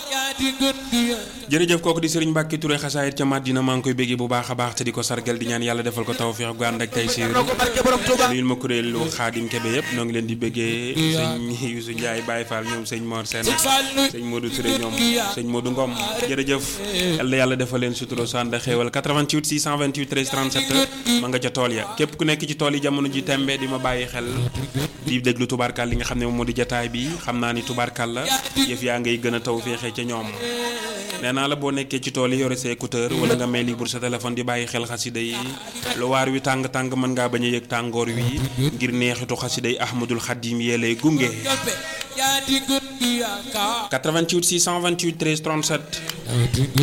jërëjëf kooku di Serigne Mbacke Touré xasaayit ca Madina maa ngi koy béggee bu baax a baax te di ko sargal di ñaan yàlla defal ko tawfeex gu ànd ak tey siir nuyul ma kuréelu Xaadim Kebe yëpp noo ngi leen di béggee sëñ Youssou Ndiaye Baye Fall ñoom sëñ Mor Sène sëñ Modou Touré ñoom sëñ Modou Ngom jërëjëf yàlla yàlla defal leen sutura su ànd ak xéewal 88 628 13 37 ma nga ca tool ya képp ku nekk ci tool yi jamono ji tembe di ma bàyyi xel di déglu tubaarkal li nga xam ne moom moo di jataay bi xam naa ni tubaarkal la yëf yaa ngay gën a taw féexee ca ñoom nee naa la boo nekkee ci tool yi yore sa écouteur wala nga may libre sa téléphone di bàyyi xel xasida yi lu waar wi tàng-tàng mën ngaa bañ a yëg tàngoor wi ngir neexitu xasida yi ahmadul xadim yee lay gunge 88 628 13 37